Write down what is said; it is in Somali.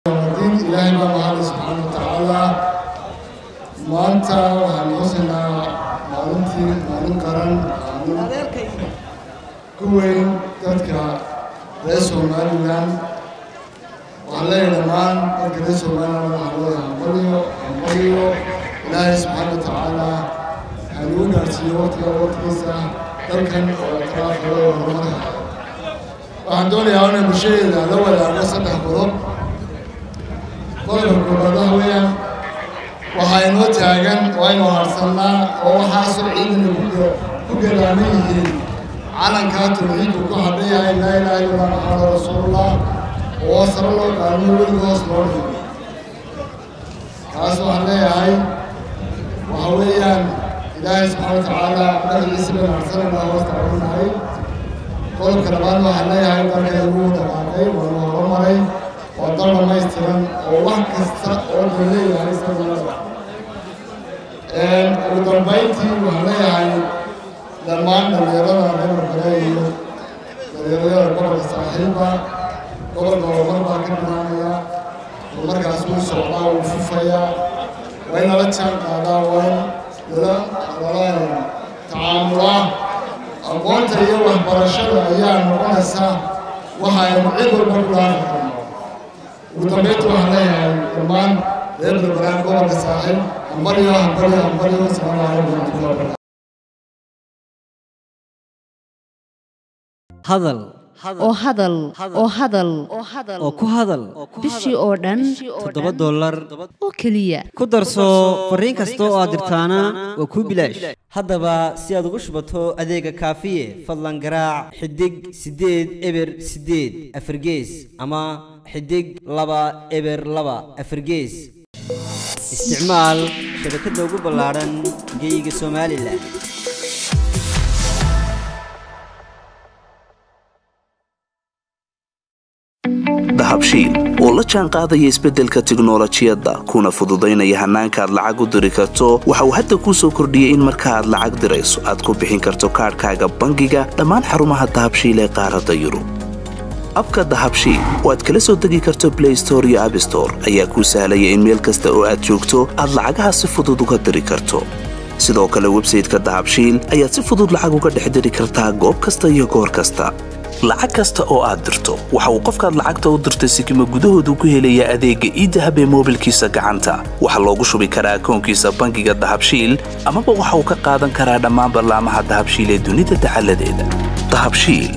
diin ilaahay baa mahadi subxaana wa tacaala maanta waxaan xusaynaa maalintii maalin qaran maalin ku weyn dadka reer somalilan waxaan leeyahay dhammaan dadka reer somalilan waxaan leeyahay hambaliyo hambaliyo ilaahay subxaana wa tacaala hanugu gaarsiiyo waqtiga waqtigiisa dalkan oo atraafaya horumarka waxaan doonayaa inay bulshadeeda la wadaago saddex qodob qodobka koobaad waxa weeyaan waxaa inoo taagan waa aynu harsannaa oo waxaasoo ciidana ku galaaman yihiin calankaa tawxiidku ku hadhan yahay laa ilaaha illallah maxamada rasuulullah oo sare loo qaadmo weliga hoos loo dhigo kaas waxaan leeyahay waxa weeyaan ilaahay subxaana wa tacaala magaciisa baynu harsanayna hoos tacawinahay qodobka labaad waxaan leeyahay dalka igu dhaqaaqay waanu horumaray waa dal dhamaystiran oo wax kasta oo dhan leeyahay isaguna ugu dambayntii waxaan leeyahay dhammaan dhalinyarada reer kale iyo dhalinyarada gobolka saaxiiba gobolka horumar baa ka dhamaanaya horumarkaas wuu socdaa wuu fufayaa waa in lala jaan qaadaa waa in lala lala tacaamulaa aqoonta iyo waxbarashada ayaa noqonaysa waxa aynu cid walba ku dhaafi karno ugu dambeynta waxaan leeyahay dhammaan reer balbalaan gobolka saaxiib hambaliyo hambaliyo hambaliyo asalaamu calaykum waraxmatullahi wabarakatu hadal oo hadal oo hadal oo ku hadal bishii oo dhan toddoba dollar oo keliya ku darso fariin kasta oo aad dirtaana waa kuu bilaash haddaba si aad ugu shubato adeega kaafiye fadlan garaac xidig siddeed eber siddeed afargees ama xidig laba eber laba afargees isticmaal shabakadda ugu ballaadhan geeyiga somalilan dahabshiil oo la jaan qaadaya isbeddelka tiknolojiyadda kuna fududaynaya hannaanka aad lacag u diri karto waxa uu hadda kuu soo kordhiyey in marka aad lacag dirayso aad ku bixin karto kaadhkaaga bangiga dhammaan xarumaha dahabshiil ee qaaradda yurub abka dahabshiil oo aad kala soo degi karto blay store iyo abstore ayaa kuu sahlaya in meel kasta oo aad joogto aad lacagaha si fudud uga diri karto sidoo kale websayteka dahabshiil ayaad si fudud lacag uga dhex diri kartaa goob kasta iyo goor kasta lacag kasta oo aad dirto waxa uu qofkaad lacagta u dirtay sikima gudahoodu ku helayaa adeegga iidahab ee moobilkiisa gacanta waxaa loogu shubi karaa akoonkiisa bangiga dahabshiil amaba waxa uu ka qaadan karaa dhammaan ballaamaha dahabshiil ee dunida dacaladeeda dahabshiil